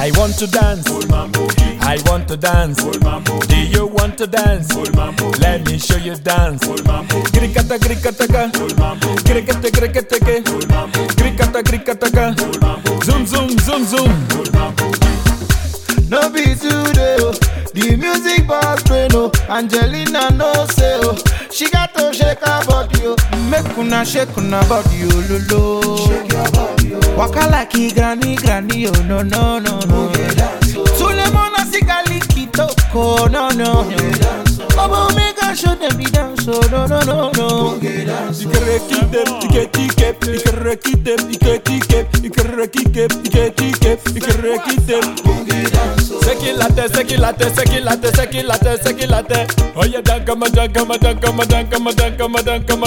I want to dance. I want to dance. Do you want to dance? Let me show you dance. Grikata grikataka. Grikata grikataka. Grikata grikataka. Zoom zoom zoom zoom. No be today, oh. The music box play no. Angelina no say oh. She got to shake her body, oh. Make una shake una body, oh lo lo. Shake your body, oh. Waka like a granny, granny, oh no no no no. Sulemona sigali kitoko, no no. Obo mega show them the dance, oh no no no no. Ikerekite, iketike, ikerekite, iketike, ikerekite, iketike, ikerekite. Sekilate, sekilate, sekilate, sekilate, sekilate. Oye, dankama, dankama, dankama, dankama, dankama, dankama,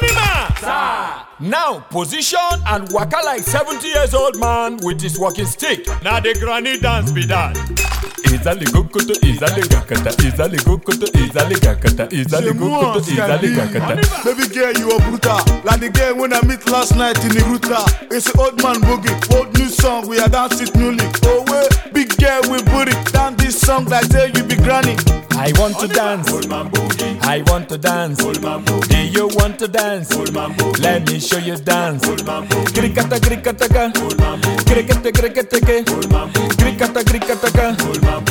dankama. Now, position and waka like 70 years old man with his walking stick. Now the granny dance be that. Izali gokoto, izali gakata, izali gokoto, izali gakata, izali gokoto, izali gakata. Baby girl, you a brutal. Like the girl when I meet last night in the Ruta. It's an old man boogie, old new song. We are dancing newly. Oh, wait, big girl with booty. Down this song like say you be granny. I want to dance. I want to dance. Do you want to dance? Let me show you dance. Grikata grikataka. Grikata grikataka. Grikata grikataka.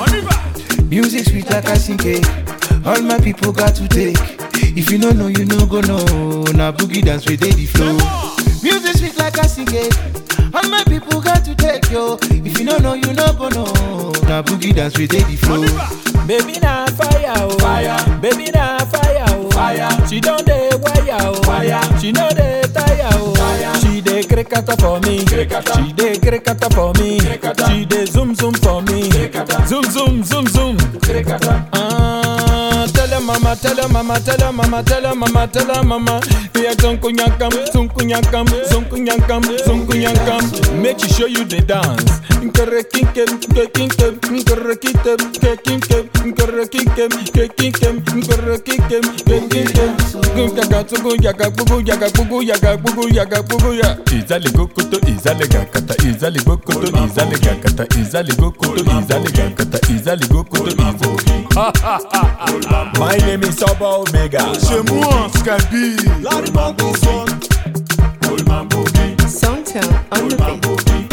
Music sweet like I sing cake. All my people got to take. If you no know, you no go know. Na boogie dance we dey the flow. Music sweet like I sing cake. All my people got to take yo. If you no know, you no go know. Na boogie dance we dey the flow. Baby na fire oh. Fire. Baby na fire oh. Fire. She don dey wire oh. Fire. She no dey tire oh. Fire. She dey krikata for me. Krikata. She dey krikata for me. Krikata. She dey zoom zoom for me. Krikata. Zoom zoom zoom zoom. Krikata. Ah, tell her mama, tell her mama, tell her mama, tell her mama, tell her mama. Yeah, zunkunyakam, zunkunyakam, zunkunyakam, zunkunyakam. Make she show you the dance. Nkerekinkem, nkekinkem, nkerekintem, nkekinkem, nkerekinkem, nkekinkem, nkerekinkem, nkekinkem. Gunyaka, tsugunyaka, buguyaka, buguyaka, buguyaka, buguya. Izale gokoto, izale gakata, izale gokoto, izale gakata, izale gokoto, izale gakata, izale gokoto, izale. Ha ha ha ha. My name is Oba Omega. Chez moi, Skype. Songtel on the beat.